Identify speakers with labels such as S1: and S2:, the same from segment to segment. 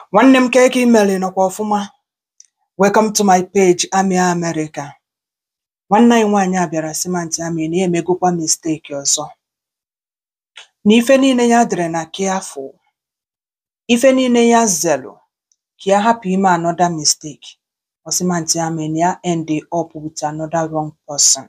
S1: Nwanne m kee ka ị mere ị nọkwa ọfụma? Welcome to my page Amị America. Nwanne anyị nwaanyị a bịara sị m Aunty Amị na ya emegokwa mistake ọzọ. Na ife niile ya dere na careful, ife niile ya zelụ ka ya hapụ ime another mistake. Ọ sị m Aunty Amị na ya end up with another wrong person.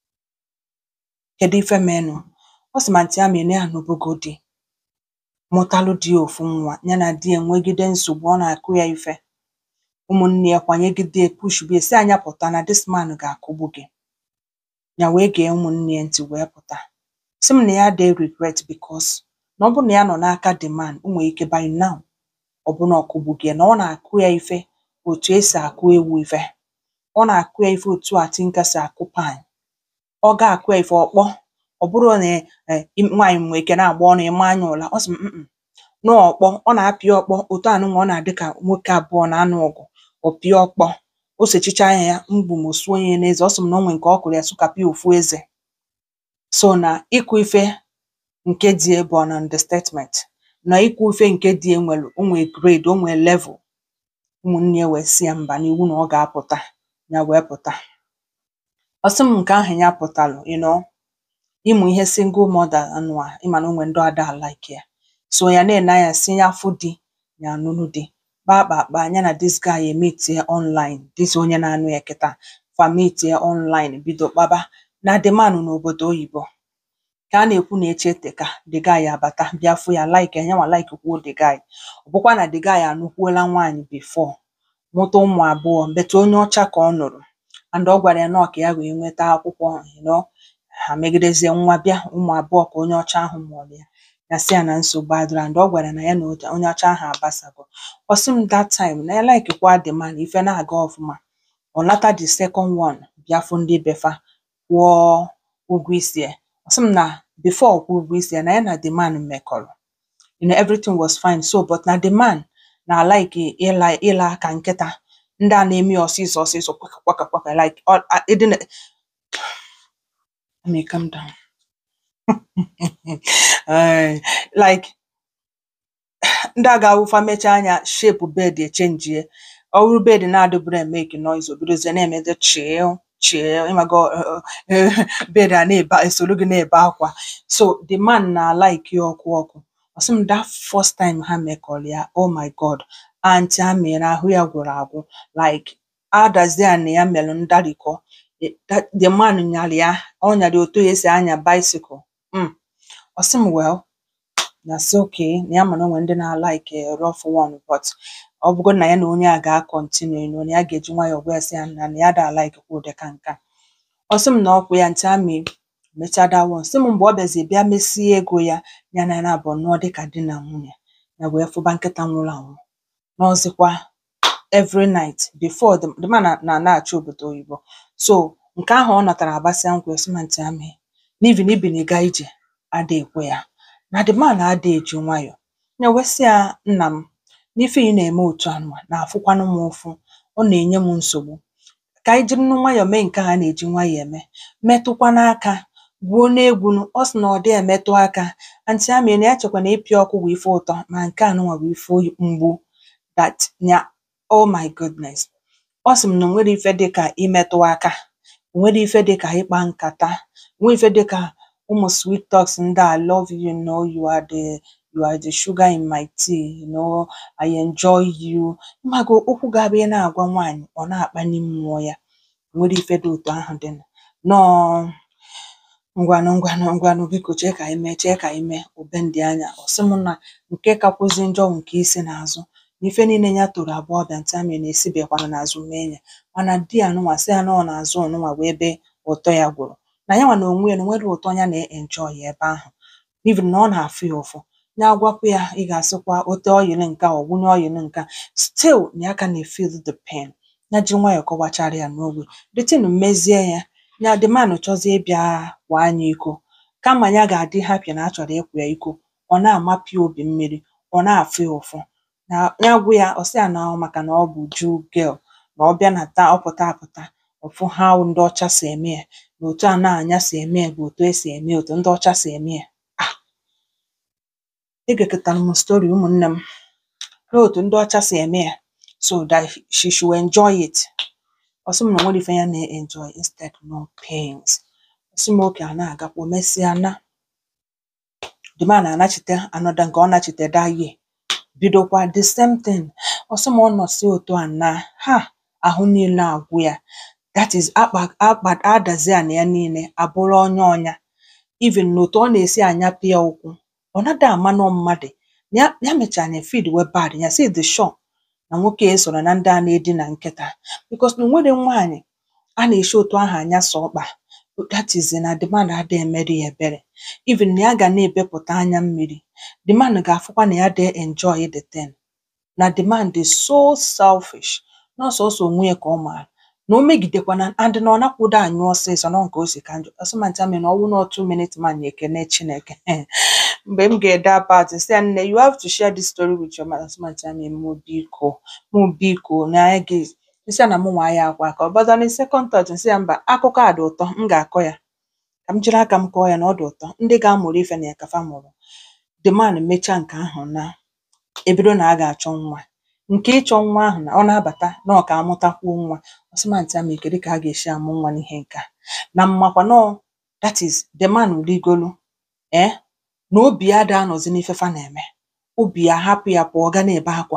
S1: Kedu ife menụ? Ọ sị m Aunty Amị na ya anụbụgo di, mụtalụ di ofu nwa, ya na di enwegide nsogbu, ọ na-akụ ya ife. Ụmụnne ya kwanyegide ya pushbe ya sị anya pụta na this man ga-akụgbu gị. Ya wee gee ụmụnne ya ntị wee pụta. Sị m na ya adịghị regret because na ọ bụrụ na ya nọ n'aka the man, o nwere ike by now ọ bụ na ọ kụgbugo ya, na ọ na-akụ ya ife otu esi akụ ewu ife. Ọ na-akụ ya ife otu a tinka si akụ pan. Ọ ga-akụ ya ife ọkpọ. Ọ bụrụ na eh, nwaanyị nwere ike na-agba ọnụ ịma anya ụla. Ọ sị m "Mm-mm, na ọkpọ, ọ na-apị ọkpọ otu anụnwa ọ na-adị ka nwoke abụọ na-anụ ọgụ. Ọ pịa ọkpọ, o sechicha anya ya, mgbu m osuo ya n'eze. Ọ sị m na o nwere nke ọ kụrụ ya sụkapụ ya ofu eze. So na ịkụ ife nke dị ya bụ an understatement. Na ịkụ ife nke dị ya nwere o nwere grade, o nwere level. Ụmụnne ya wee sị ya mba na iwu na ọ ga-apụta. Ya wee pụta. Ọ sị m nke ahụ ya pụtalụ you know, ịmụ ihe single mother anụa, ịma na o nwere ndị ada like ya. So ya na-ene anya sị ya fụ di, ya anụnụ di. Kpaa kpaa kpaa, ya na this guy emeetie online, this onye na-anụ ya kịta. Fa meetie online bido kpaba. Na the man n'obodo oyibo. Ka a na-ekwu na echi eteka, the guy abata bịa fụ ya like ya, yanwa like kwuo the guy. Ọ bụkwa na the guy anụkwuola nwaanyị before, mụta ụmụ abụọ but onye ọcha ka ọ nụrụ and ọ gwara ya nọọ ka ya wee nweta akwụkwọ you know, ha megidezie nwa bịa ụmụ abụọ ka onye ọcha ahụ mụrụ ya. Ya sị ya na nsogbu adịrọ and ọ gwara na ya na onye onye ọcha ahụ agbasago. Ọ sị m that time na ya like kwa the man, ife na-aga ọfụma. Ọ nata the second one bịa fụ ndị be fa kwụọ ụgwọ isi ya. Ọ sị m na before ọ kwụọ ụgwọ isi ya na ya na the man mekọrọ. You know, everything was fine so but na the man na like ịla ịla ka nkịta. Ndị a na-eme ya ọsịsọ ọsịsọ kwaka kwaka kwaka like ọ a- ịdị na let me calm down. Eh, like ndị a ga-awụfa mechaa anya shape bed echenjie. Ọ bụrụ bed na-adịburo emeke noise o bidozie na-emezi chill chill ịmago uh, uh, bed a na-ebe esoro gị na-ebe akwa. So the man na like ya ọkụ ọkụ. Ọ sị m that first time ha mekọrọ ya, oh my God, Aunty Amị na ahụ ya gwụrụ agwụ like adazie na ya melụ ndarikọ. The that- the man nyara ya, ọ nyara ya otu esi anya bicycle. Mm. Ọ sị m well, na sị okay na ya ma na o nwere ndị na-like rough one but ọ bụrụgodị na ya na onye a ga-continue you know, na ya ga-eji nwayọọ gwa ya sị ya na na ya da like kwa ụdị ka nke a. Ọ sị m na ọkwụ ya Aunty Amị mechaa that one. Sị m mgbe ọ bịazi bịa mesie ego ya, ya na ya na-abụọ nọọ dịka di na nwunye. Ya wee fụba nkịta nwụrụ anwụ. Nọọzịkwa every night before the, the man na na- na-achị obodo oyibo. So nke ahụ ọ natara agbasịa nkwa ya, ọ sị m Aunty Amị na even ibiniga ije ada ekwe ya. Na the man ada eji nwayọọ. Ya wee sị ya nna m n'ife ị na-eme otu anụa na-afụkwanụ m ụfụ. Ọ na-enye m nsogbu. Ka anyị jirinụ nwayọọ mee nke a a na-eji nwayọọ eme. Metụkwanụ aka, gwuo n'egwunụ. Ọ sị na ọ dịghị emetụ aka. Aunty Amị na ya chekwa na ịpị ọkụ bụ ife ụtọ ma nke anụnwa bụ ife oyi- mgbu that ya oh my goodness. Ọ sị m na o nwero ife dịka imetụ aka. O nwero ife dịka ịkpa nkata. O nwero ife dịka ụmụ sweet talks ndị a I love you, you know, you are the you are the sugar in my tea, you know, I enjoy you. Ịmago okwu ga-abụ ị na-agwa nwaanyị ọ na-akpali mmụọ ya. O nwero ife dị otu ahụ dị nụ. Nọọ ngwanụ ngwanụ ngwanụ biko chee ka anyị mee chee ka anyị mee obendị anya. Ọ sị m na nke kakwụzi njọ bụ nke isi n'azụ. Na ife niile ya toro agbọghọbịa Aunty Amị na-esibekwanụ n'azụ mee ya. Mana di ya nụnwa sị ya na ọ n'azụ ọnụnwa bụ ebe ụtọ ya gwụrụ. Na yanwa na onwe ya na o nwero ụtọ ya na-enjoy ebe ahụ. Even na ọ na-afụ ya ụfụ. Ya gwakwa ya ị ga-asịkwa o tee oil nke a, ọ wụnye oil nke a. Still na ya ka na-efeel the pain. Ya ji nwayọọ kọwachara ya n'ogbe. The thing mezie ya, ya the man chọzie ịbịa kwaa ya iko. Kama ya ga-adị happy na a chọrọ ịkwa ya iko, ọ na-amapụ ya obi mmiri, ọ na-afụ ya ụfụ. Na ya gwa ya, ọ sị ya na ọ maka na ọ bụ Jew girl, na ọ bịa na taa ọ pụta apụta, ọ fụ how ndị ọcha si eme ya, na otu a na-anya si eme ya bụ otu esi eme ya, otu ndị ọcha si eme ya. Ah! Egekọtara m story ụmụnne m. n'otu ndị ọcha si eme ya so that she should enjoy it ọ sị m na o nwere ife ya na-enjoy instead no pains ọ sị m oke a na-agakwa o mesịa na the man anachite another nke ọ nachite that year bidokwa the same thing ọ sị m ọ nọsị otu a na ha ahụ niile agwụ ya that is akpa akpa adazi ana ya niile abụrụ ọnya ọnya even n'otu ọ na-esi anyapụ ya ụkwụ ọ nada ama nọ mmadụ ya ya mechara na feed wee bad ya si the sure na nwoke a soro na ndị a na-edina nkịta because na o nwere nwaanyị a na-eshi otu ahụ anya sọ ọkpa that is na the man ada emere ya ebere even na ya ga na-ebepụta anya mmiri the man ga-afụkwa na ya dey enjoy the thing na the man dị so selfish na ọsọsọ onwe ya ka ọ maara na o megidekwana and na ọ nakwụdo anyụ ọsịsọ nọ nke o si ka njọ ọsịmanta mi na ọnwụ na otu minute man na ekene Chineke mgbe m ga-ede apart sị ya nne you have to share this story with your mother ọsịmanta mi mụ biko mụ biko na anyị ga nsị ya na mụ nwa ya akwa ka ọ bọdọ na second thought nsị ya mba akụkọ a dị ụtọ m ga-akọ ya ka m jiri aka m kọọ ya na ọ dị ụtọ ndị ga-amụrụ ife na ya kafa mụrụ the man mechaa nke ahụ na ebido na a ga-achọ nwa nke ịchọ nwa ahụ na ọ na-abata na ọ ka amụtakwuo nwa ọsịmantị amị kedu ka a ga-esi amụ nwa n'ihe nke a na mmakwa nọ that is the man rigolu eh na obi ya ada anọzi n'ife fa na-eme obi ya hapụ ya pụọ ga na-ebe akwa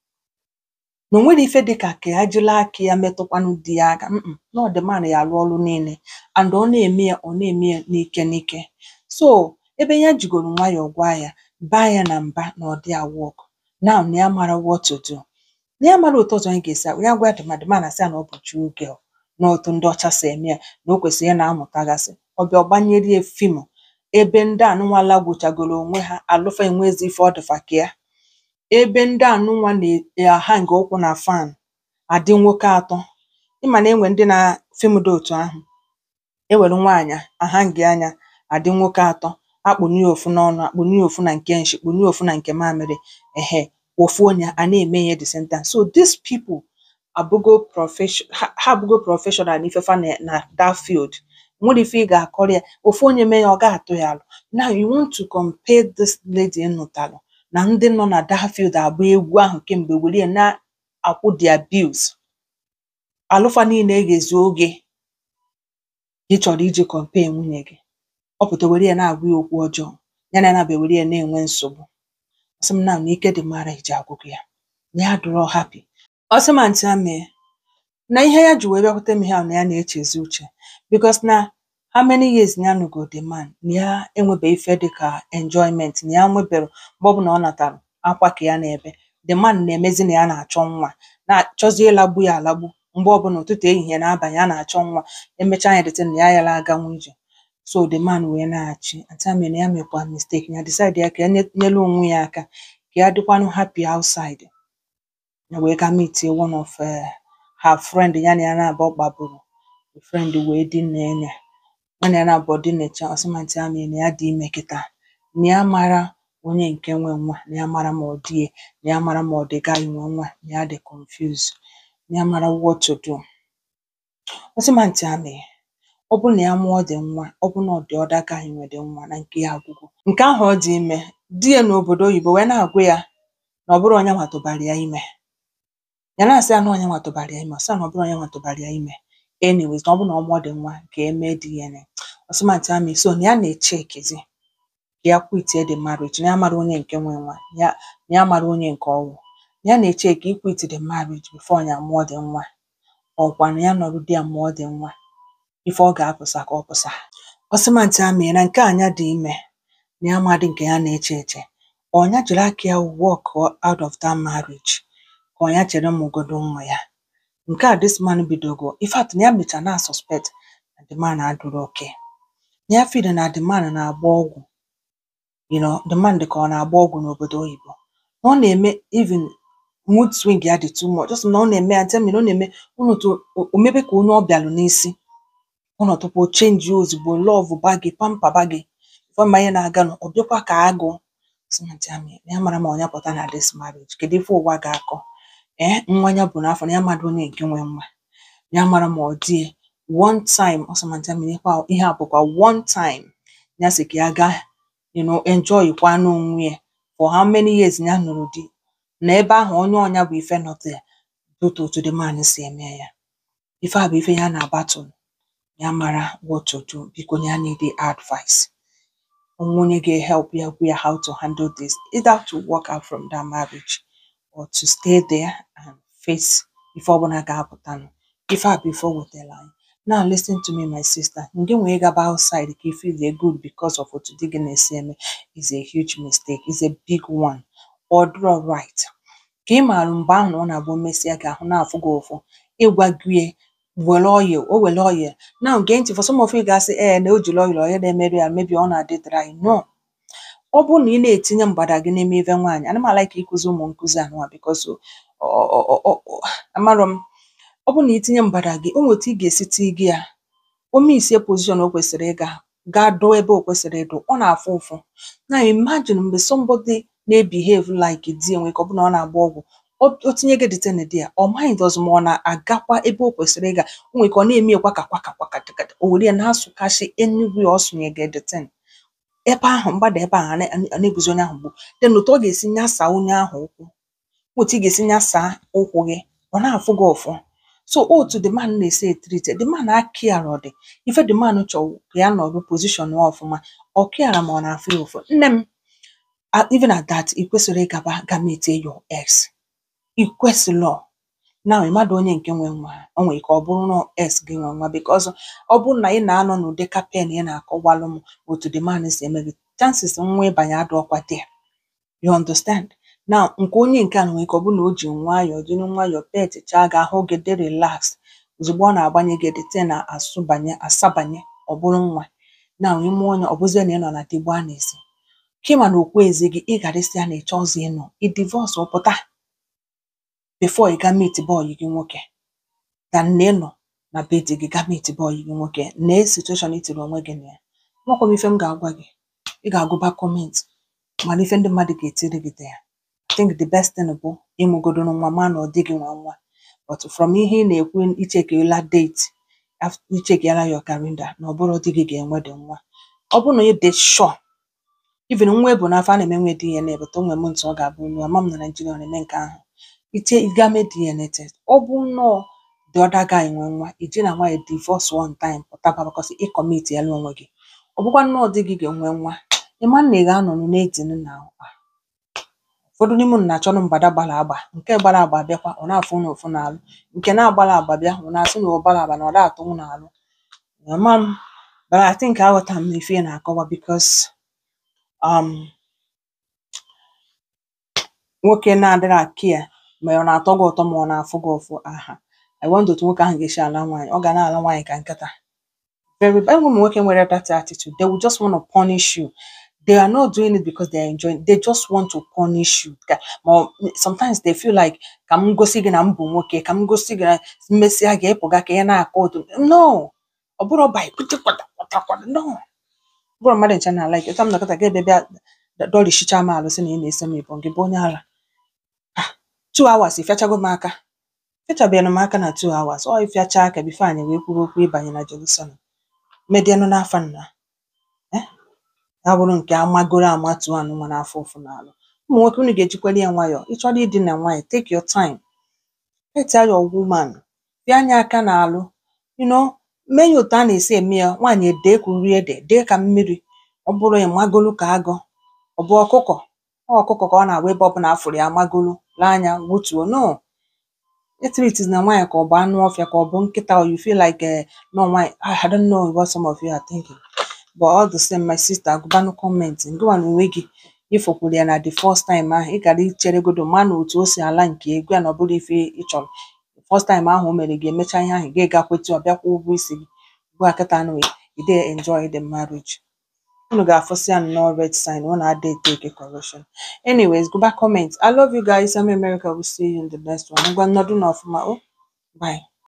S1: na o nwere ife dịka ka ya jiri aka ya metụkwanụ di ya aka mm na ọ the man ya alụ ọrụ niile and ọ na-eme ya ọ na-eme ya n'ike n'ike so ebe ya jigoro nwayọọ gwa ya baa ya na mba na ọ dị ya work now na ya mara what to do na ya mara otu ọzọ anyị ga-esi agwa ya gwa ya dịma dịma na sị ya na ọ bụ Jew girl na otu ndị ọcha si eme ya na o kwesịrị ya na-amụtagasị ọbịa ọgbanyere ya fim ebe ndị anụnwala gwụchagoro onwe ha alụfa enwezi ife ọ dịfa ka ya ebe ndị anụnwa na-ahang ụkwụ na fan adị nwoke atọ ịma na enwe ndị na fim dị otu ahụ ewere nwaanyị ahangi anya adị nwoke atọ akpụnye ya ofu n'ọnụ akpụnye ya ofu na nke nshi kpụnye ya ofu na nke mamịrị ehe ofu onye a na-eme ihe the same time so these people abụgo profession ha ha abụgo professional n'ife fa na na that field nwere ife ị ga-akọrọ ya ofu onye mee ya ọ ga-atụ ya alụ now you want to compare this lady ị nụtalụ na ndị nọ na that field agba egwu ahụ kemgbe were ya na-akwụ their bills alụfa niile eghezi oge ị chọrọ iji compare nwunye gị ọ pụta were ya na-agwa ya okwu ọjọọ ya na ya na-abịa were ya na-enwe nsogbu ọsị m na na ike dị mara iji agwụgụ ya na ya dụrọ happy ọsị ma ntị amị na ihe ya ji wee bịakwute m ihe ahụ na ya na-echezi uche because na how many years na ya nụgo the man na ya enwebeghị ife dịka enjoyment na ya nwebere mgbe ọbụla ọ natara akwa ka ya na-ebe the man na-emezi na ya na-achọ nwa na-achọzi ịlagbu ya alagbu mgbe ọbụla ụtụtụ ehihie na abalị ya na-achọ nwa emechaa ya dịtị na ya yala aganwu ije so the man wee na-achị ntị amị na ya mekwa mistake ya decide ya ka ya nye- nyelu onwe ya aka ka ya dịkwanụ happy outside ya wee ga meet one of uh, her friend ya na ya na-abụ gbaburu the friend wee dina ya ya na ya na-abụ dinacha ọsịmantị amị na ya dị ime kịta na ya mara onye nke nwe nwa na ya mara ma ọ dị ya na ya mara ma ọ dị gaghị nwe nwa na ya dị confused na ya mara what to do ọsịmantị amị ọ bụrụ na ya mụọ dị nwa ọ bụrụ na ọ dị ọda gaghị nwe dị nwa na nke ya agwụgwụ nke ahụ ọ dị ime di ya n'obodo oyibo wee na-agwa ya na ọ bụrụ onye nwatụbara ya ime ya na-asị ya na onye nwatụbara ya ime ọ sị ya na ọ bụrụ onye nwatụbara ya ime anyways na ọ bụrụ na ọ mụọ dị nwa ka eme DNA ọsịmantị amị so na ya na-echekezi ka ya kwitie the marriage na ya mara onye nke nwe nwa ya na ya mara onye nke ọwụ ya na-eche ka ikwiti the marriage before ya mụọ dị nwa ọkwa na ya nọrọ di ya mụọ dị nwa ife ọ ga-apụsa ka ọ pụsa ọsịmantị amị na nke anya dị ime na ya amadị nke ya na-eche eche ọnya jiri aka ya walk out of that marriage ka ọnya chere mụgodo nwa ya nke a this man bidogo in fact na ya mecha na suspect na the man adụrụ oke na ya feel na the man na-agba ọgwụ you know the man dị ka ọ na-agba ọgwụ n'obodo oyibo na ọ na-eme even mood swing ya dị too much just na ọ na-eme ya tell me na ọ na-eme ọnọtụ o mebe ka onye ọ bịalụ n'isi ọnọtụkwa o chenji ozugbo love bagị pampa bagị ife ma ihe na-aganụ ọ bịakwa ka agụ ọsịmantị amị na ya mara ma ọnya pụta na this marriage kedu ife ụwa ga-akọ ee nwa ya bụ n'afọ na ya mara onye nke nwe nwa na ya mara ma ọ dị ya one time ọsịmantị amị na ihe a ihe a bụkwa one time ya sị ka ya gaa you know enjoy kwa n'onwe ya for how many years ya nụrụ di na ebe ahụ onye ọnya bụ ife nọ there otu otu the man si eme ya ife a bụ ife ya na battle ya mara what to do biko ya need advice onwe onye ga-help ya gwa ya how to handle this either to walk out from that marriage or to stay there and face ife ọbụla ga-apụtanụ ife a bụ ife o wetara anyị now listen to me my sister nke nwee gaba outside ka ife dey good because of otu di gị na-esi eme is a huge mistake is a big one ọ dịrọ right ka ị maara mgbe ahụ na ọ na-abụ mesịa gị ahụ na-afụ gị ụfụ ịgwa gị were oil o were oil now gee ntị for some of you ga-asị ee na o jiri oil onye na-emerụ ya mebi ọ na-adị dry no ọ bụrụ na ị na-etinye mgbada gị n'ime ife nwaanyị ana m like ịkụzi ụmụ nkụzi anụnwa because amarọ m ọ bụrụ na itinye mgbada gị o nweta ị ga-esi tii gị ya o misie position o kwesịrị ịga gaa doo ebe o kwesịrị ịdụ ọ na-afụ ụfụ na imagine mgbe somebody na-ebehave like di enwe ka ọ bụ na ọ na-agba ọgwụ o o tinye gị detin dị ya ọ maghị dozi ma ọ na-agakwa ebe o kwesịrị ịga o nwere ka ọ na-eme kwaka kwaka kwaka dịkadị o were ya na-asụkashi enugwu ọ sụnye gị detin ebe ahụ mgbada ebe ahụ a na- a na-ebuzi onye ahụ mgbu then otu ọ ga-esi nyasaa onye ahụ ụkwụ otu ị ga-esi nyasaa ụkwụ gị ọ na-afụ gị ụfụ so otu the man na-esi etrite the man akiara ọ dị ife the man chọrọ ka ya nọrọ position ya ọfụma ọ kiara ma ọ na-afụ ya ụfụ nne m a- even at that ị kwesịrị ịgaba ga metie your ex ị kwesịrọ na mmadụ onye nke nwe nwa o nwere ka ọ bụrụ na ex gị nwe nwa because ọ bụrụ na ị na-anọ n'ụdị kapen ị na-akọwalụ m otu the man si eme gị chances nwa ịbanye adọkwa there you understand now nke onye nke a nwere ka ọ bụ na o ji nwayọọ jiri nwayọọ petịchaa gị ahụ gị dị relax ozugbo ọ na-agbanye gị dịte na asụbanye asabanye ọ bụrụ nwa na ime onye ọ bụzie na ị nọ na digbo a na-esi kịma na okwu ezi gị ị gara isi ya na ịchọ ọzọ ịnọ ị divorce ọ pụta before ị ga meet boy gị nwoke than na ịnọ na be di gị ga meet boy gị nwoke na situation itiri onwe gị na ya nwekwa m ife m ga-agwa gị ị ga-agụba comment mana ife ndị mmadụ ga-etiri gị dị ya I think the best thing bụ ịmụgodoro nwa ma na ọ dịghị nwa nwa but from ihe ị na-ekwu ichekiela date af- ichekiela your calendar na ọ bụrụ di gị ga-enwe dị nwa ọ bụrụ na ị dị sure even nwa ebu n'afọ a na-eme nwe DNA but o nwere m ntụ ọ ga-abụ olu ama m na Naịjirịa ọ na-eme nke ahụ itie ịga mee DNA test ọ bụ nnọọ the other guy nwe nwa iji na nwaanyị divorce one time pụtaba because ị commit ya onwe gị ọ bụkwa nnọọ di gị ga-enwe nwa ịma na ị ga-anọ na-etinu na ụfọdụ n'ime unu na-achọrọ mgbada gbara agba nke gbara agba bịakwa ọ na-afụ unu ụfụ n'alụ nke na-agbara agba bịa ọ na-asị na ọ gbara agba na ọ da-atụ unu n'alụ ama m but I think aghọta m ife ị na-akọwa because um, nwoke na-adịrị akia ma ọ na-atọ gị ụtọ ma ọ na-afụ gị ụfụ aha I wonder otu nwoke ahụ ga-esi ala nwaanyị ọ ga na-ala nwaanyị ka nkịta very bad ụmụ nwoke nwere that attitude they will just want to punish you they are not doing it because they are enjoying they just want to punish you Ka- ma ọ- sometimes they feel like ka m gosi gị na m bụ nwoke ka m gosi gị na mmesịa gị ịpụga ka ị na-akọ otu no ọ bụrụ by kwute kwata kwata kwata no ọ bụrụ mmadụ nche na like ụta m nakọta ga ebe bịa dọrishicha m alụ sị na ị na-ese m ịbụ gị bụ onye ala two hours ịfịachago m aka fịachabeghị m aka na two hours ọ ịfịacha aka bifo anyị wee kwuru okwu ịbanye na Jerusalem medianụ n'afọ nna eh? ya bụrụ nke amagoro amatu anụnwa n'afọ ụfụ n'alụ ụmụ nwoke unu ga-ejikwere ya nwayọọ ị chọrọ ịdị na nwaanyị take your time tell your woman bịa anya aka n'alụ you know mee ya otu a na-esi eme ya nwaanyị edee ka uri ede dee ka mmiri ọ bụrụ ya magolu ka agụ ọ bụ ọkụkọ ọ ọkụkọ ka ọ na-agba ebe ọbụla afụrụ ya magolu lee anya wutuo no treat na nwaanyị ka ọ bụ anụ ọfịa ka ọ bụ nkịta or you feel like uh, no nwaanyị I don't know what some of you are thinking but all the same my sister agụbanụ comment ngụwa na onwe gị ịfụkwuru ya na the first time ahụ ị gara icheregodo ma na otu o si ala nke egwu ya na ọ bụrụ ife ị chọrọ first time ahụ o mere gị emecha ihe ahụ gị gakwetu ọ bịakwa ụgwọ isi gị ugbu a kịta anụ ị dey enjoy the marriage unu ga-afụsị ya nnọọ red sign unu ada take correction anyways go back comment i love you guys i'm america will see you in the next one ngwa nnọdụ na ọfụma o bye